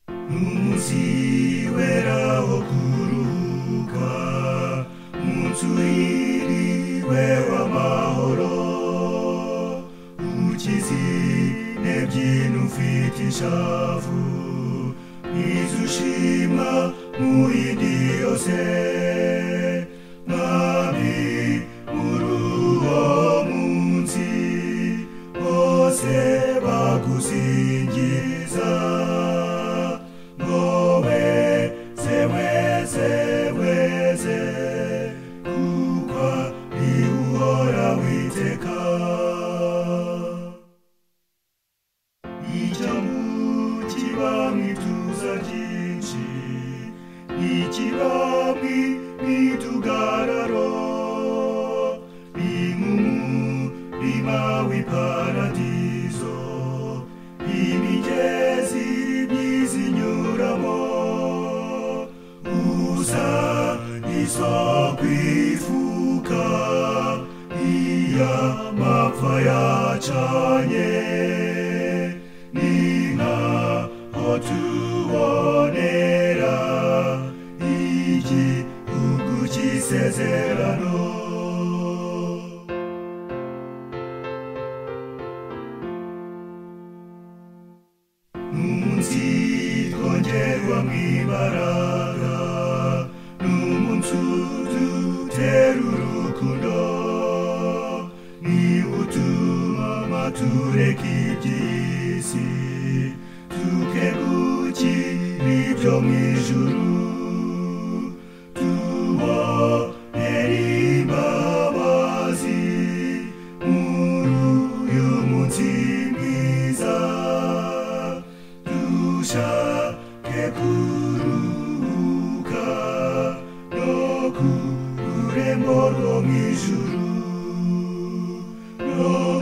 umunsi wera wo kuruhuka umunsi wiriwe w'amahoro umukizi nebyina ufite ishavu izo ushima mu yindi yose mwami muri uwo munsi bose bagusingiza ngowe seweze weze kuko ni uhora witeka ijamu kibamwe ituza ryinshi ikibamwe n'itugararo inkumu rimawe iparadizo imigezi myizinyuramo uza isoko ifuka iya mapfa yacanye n'inka otubonera igihugu cy'isezerano umunsi twongerwa mu ibaraga n'umunsi udutera urukundo niwo utuma matureka iby'isi tukeguki n'ibyo mu ijuru tubonere imbabazi muri uyu munsi mwiza dushake kuruhuka no ku rurembo rwo mu ijuru no